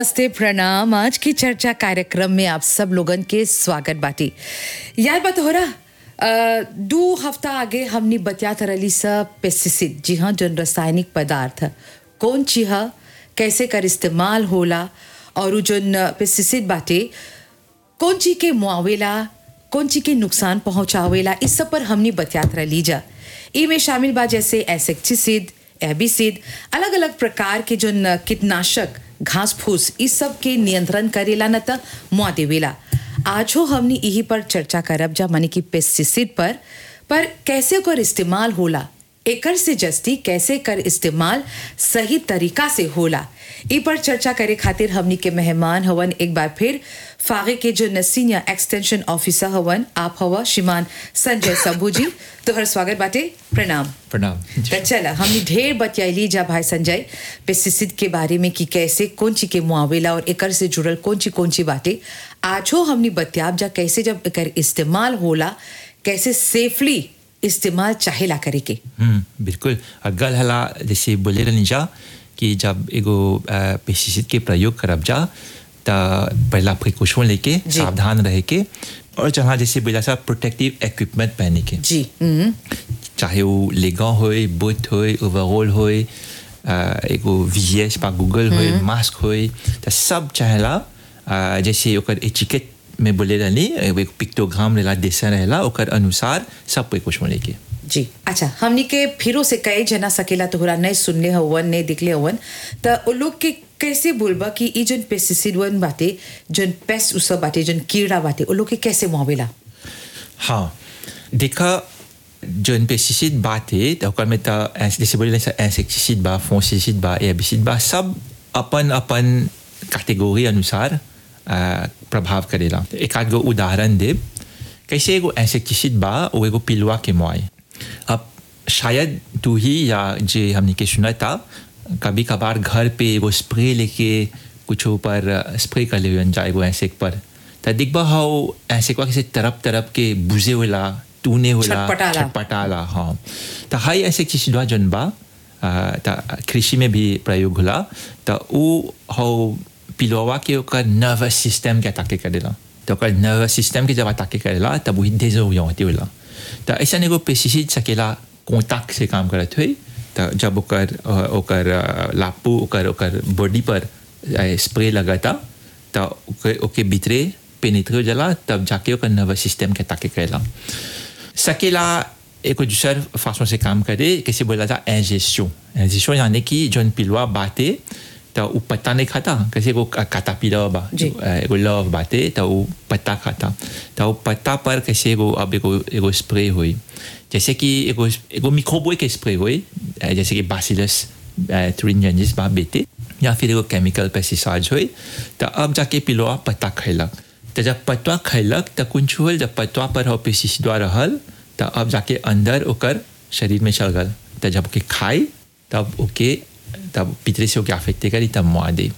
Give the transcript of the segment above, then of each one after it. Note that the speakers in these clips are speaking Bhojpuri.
नमस्ते प्रणाम आज की चर्चा कार्यक्रम में आप सब लोगन के स्वागत बाटी यार बात हो रहा अ, दो हफ्ता आगे हमने बतियात रही सब पेस्टिसाइड जी हाँ जन रासायनिक पदार्थ कौन चीज ह, कैसे कर इस्तेमाल होला और उ जन पेस्टिसाइड बाटे कौन चीज के मुआवेला कौन चीज के नुकसान पहुंचावेला इस सब पर हमने बतियात रही जा इमे शामिल बा जैसे एसेक्टिसिड एबिसिड अलग अलग प्रकार के जो न कीटनाशक घास फूस इस सब के नियंत्रण करेला न त मुआ देवेला आज हो हमने यही पर चर्चा करब जा माने कि पेस्टिसाइड पर पर कैसे ओकर इस्तेमाल होला एकर से जस्ती कैसे कर इस्तेमाल सही तरीका से होला ई पर चर्चा करे खातिर हमनी के मेहमान हवन एक बार फिर फागे के जो नसीनिया एक्सटेंशन ऑफिसर हवन आप हवा श्रीमान संजय शंभू जी तोहर स्वागत बाटे प्रणाम प्रणाम तो चला हमने ढेर बतियाली जा भाई संजय पेस्टिसाइड के बारे में कि कैसे कौन ची के मुआवेला और एकर से जुड़ल कौन ची कौन ची बातें आज हो हमने बतियाब जा कैसे जब एकर इस्तेमाल होला कैसे सेफली इस्तेमाल चाहेला करे के हम्म बिल्कुल और गल हला जैसे बोले रहनी जा कि जब एगो पेस्टिसाइड के प्रयोग करब जा त पहला प्रिकॉशन लेके जी। सावधान रहे के और जहाँ जैसे बोला सा प्रोटेक्टिव इक्विपमेंट पहने के जी हम्म, चाहे वो लेगा होए बूट होए ओवरऑल होए अ, एगो वीएस पा गूगल होए मास्क होए त सब चाहेला अ, जैसे ओकर एचिकेट में बोले रहनी एगो पिक्टोग्राम रहेला देसा रहेला ओकर अनुसार सब प्रिकॉशन लेके जी अच्छा हमनी के फिरो से कई जना सकेला तोहरा नहीं सुनले हवन नहीं दिखले हवन त उ लोग के कैसे बोलबा कि ई जन पेस्टिसाइड वन बाटे जन पेस्ट उसब बाटे जन कीड़ा बाटे उ लोग के कैसे मुआवेला हाँ देखा जौन पेस्टिसाइड बात है तो ओकर में तो ऐस- जैसे बोले इंसेक्टिसाइड बा फंगिसाइड बा एर्बिसाइड बा सब अपन अपन कैटेगरी अनुसार आ, प्रभाव करेला एक आध गो उदाहरण दे कैसे एगो इंसेक्टिसाइड बा वो एगो पिलुआ के मुआई अब शायद तू ही या जे हमने के सुना था कभी कभार घर पे एगो स्प्रे लेके कुछ ऊपर स्प्रे कर ले जा एगो इंसेक्ट पर तो दिखबा हाउ इंसेक्ट कैसे तरप तरप के बुझे होला तूने होला छटपटाला। छटपटाला हाँ तो हाई इंसेक्टिसाइड बा जौन बा आ, त कृषि में भी प्रयोग होला तो उ हो पिलुआ के ओकर नर्वस सिस्टम के अटाके करेला तो ओकर नर्वस सिस्टम के जब अटाके करेला तब वही डेजोरियंटे होला तो ऐसा एगो पेस्टिसाइड सकेला कॉन्टैक्ट से काम करत हुई तो जब ओकर अ, ओकर अ, लापू ओकर ओकर बॉडी पर स्प्रे लगाता तो ओके ओके भीतरे पेनिट्रे हो जाला तब जाके ओकर नर्वस सिस्टम के अटाके करेला सकेला एक दूसर फासों से काम करे कैसे बोला था इंजेक्शन इंजेक्शन यानी कि जौन पिलुआ बाते तो वो पत्ता नहीं खाता कैसे वो काटा पिला बा जी। एगो लव बाते तो वो पत्ता खाता तो वो पत्ता पर कैसे एगो अब एगो एगो स्प्रे हुई जैसे कि एगो एगो मिक्रोबोए के स्प्रे हुई अ, जैसे कि बासिलस ट्रिंजेंजिस बा बेटे या फिर एगो केमिकल पेस्टिसाइड हुई तो अब जाके पिलुआ पत्ता खैलक तो जब पत्ता खैलक तो कुछ होल जब पत्ता पर हो पेस्टिसाइडवा रहल तो अब जाके अंदर ओकर शरीर में चल गल तो जब ओके खाई तब ओके तब पितरे से ओके अफेक्ट करी तब मुआ दे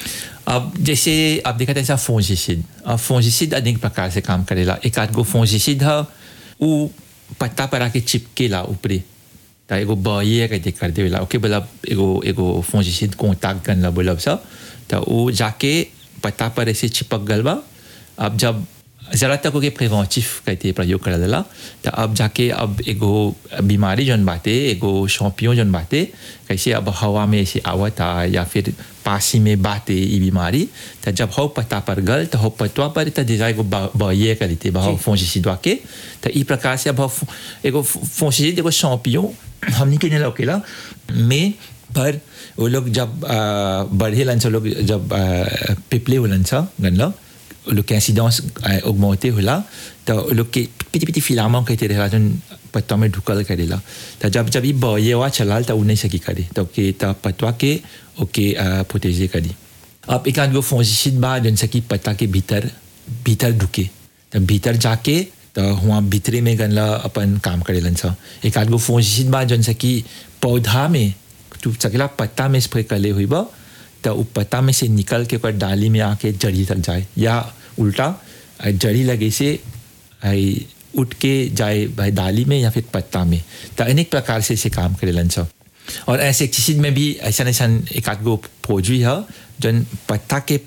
अब जैसे आप देखा था ऐसा फोंजिसिड अब फोंजिसिड अनेक प्रकार से काम करेला एक आध गो फोंजिसिड है वो पत्ता पर आके चिपकेला ऊपरे त एगो बये कहते कर देवेला ओके बोला एगो एगो फोंजिसिड कॉन्टैक्ट करना बोला सब तो वो जाके पत्ता पर ऐसे चिपक गल बा अब जब ज़रा तक ओके प्रिवेंटिव कहते प्रयोग कर देला तो अब जाके अब एगो बीमारी जौन बाते एगो शौपियों जौन बाते कैसे अब हवा में ऐसे आवता या फिर पासी में बाते ये बीमारी तो जब हो पत्ता पर गल तो हो पतवा पर तो déjà एगो बये करते बा फोंजिसिडवा के तो ई प्रकार से अब हो एगो फोंजिसिड एगो शौपियों हमनी के नहीं लौकेला में पर वो लोग जब आ, बढ़े लन से लोग जब आ, पिपले होलन सा गनला वो लोग के इंसिडेंस ऑगमेंटे होला तो वो लोग के पिटी पिटी फिलामेंट कहते रहेला जन पत्ता में ढुकल करेला तो जब जब ये बये हुआ चलाल तो वो नहीं सकी करे तो के तो पत्ता के ओके प्रोटेजे करी अब एक आध गो फोंजिसिड बा जन सकी पत्ता के भीतर भीतर ढुके तो भीतर जाके तो हुआ भीतरे में गनला अपन काम करेलन सा एक आध गो फोंजिसिड बा जन सकी पौधा में तू सकेला पत्ता में स्प्रे करले हुई बा तो वो पत्ता में से निकल के ओकर डाली में आके जड़ी तक जाए या उल्टा आ, जड़ी लगे से आई, उठ के जाए भाई डाली में या फिर पत्ता में तो अनेक प्रकार से इसे काम करेलन सब और इंसेक्टिसाइड में भी ऐसा ऐसा एक आध गो प्रोडक्ट है जन पत्ता के